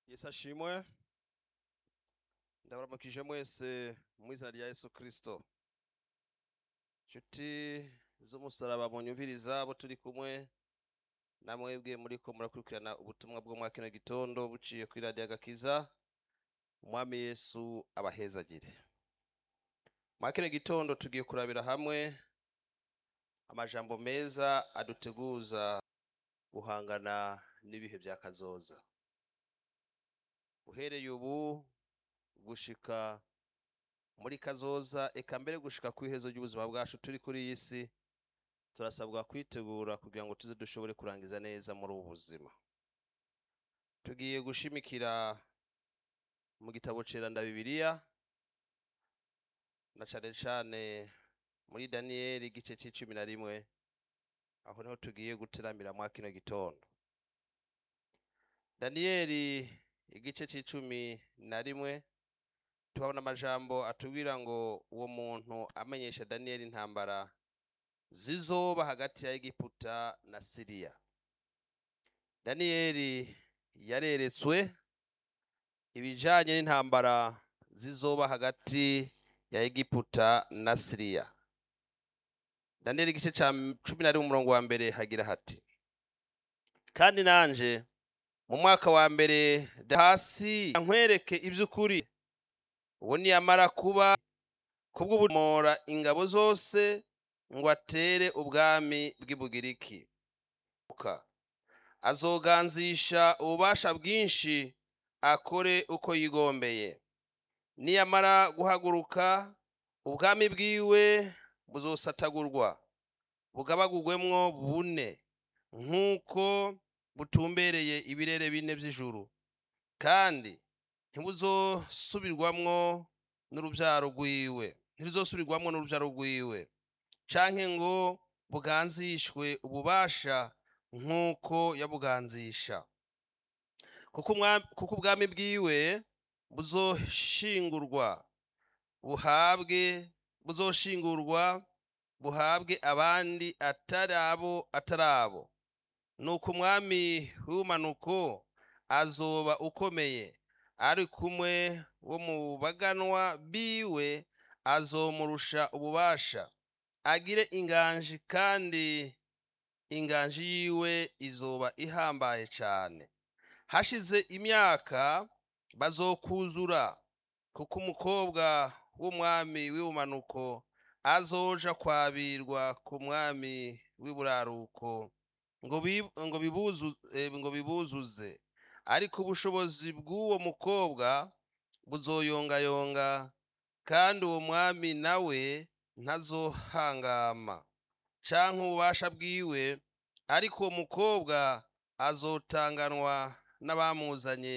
yesu ashimwe ndabaramukije mwese mu izina rya yesu kristo nshuti z'umusaraba munyumviriza abo turi kumwe namwebwe muriko murakurikirana ubutumwa bwo mwa kino gitondo buciye kuri radiyo agakiza umwami yesu abahezagire mwa kino gitondo tugiye kurabira hamwe amajambo meza aduteguza guhangana n'ibihe bya kazoza uhereye ubu gushika muri kazoza eka mbere gushika ku iherezo ry'ubuzima bwacu turi kuri iyi si turasabwa kwitegura kugira ngo tuze dushobore kurangiza neza muri ubu buzima tugiye gushimikira mu gitabo ceranda bibiliya na cane cane muri daniyeli igice c'icumi na rimwe aho niho tugiye guteramira mwa kino gitondo daniyeli igice c'icumi na rimwe tuhabona amajambo atubwira ngo uwo muntu amenyesha daniyeli intambara zizoba hagati ya egiputa na siriya daniyeli yareretswe ibijanye n'intambara zizoba hagati ya egiputa na siriya daniyeli igice ca cumi na rimwe umurongo wa mbere hagira hati kandi nanje mu mwaka wa mbere hasi nkwereke iby'ukuri ubu niyamara kuba kubw'ubumora ingabo zose ngo atere ubwami bw'ibugiriki azoganzisha ububasha bwinshi akore uko yigombeye niyamara guhaguruka ubwami bwiwe buzosatagurwa bugabagugwemwo bune nk'uko butumbereye ibirere bine by'ijuru kandi ntibuzosubirwamwo n'urubyaro rwiwe ntibuzosubirwamwo n'urubyaro rwiwe canke ngo buganzishwe ububasha nk'uko yabuganzisha kuko ubwami bwiwe buzoshingurwa buhabwe buzoshingurwa buhabwe abandi atari abo atari abo nuko umwami w'ubumanuko azoba ukomeye ari kumwe wo mu baganwa biwe azomurusha ububasha agire inganji kandi inganji yiwe izoba ihambaye cyane hashize imyaka bazokuzura kuko umukobwa w'umwami w'ubumanuko azoja kwabirwa ku mwami w'iburaruko ngo bibuzuze ariko ubushobozi bw'uwo mukobwa buzoyongayonga kandi uwo mwami nawe ntazohangama canke ububasha bwiwe ariko uwo mukobwa azotanganwa n'abamuzanye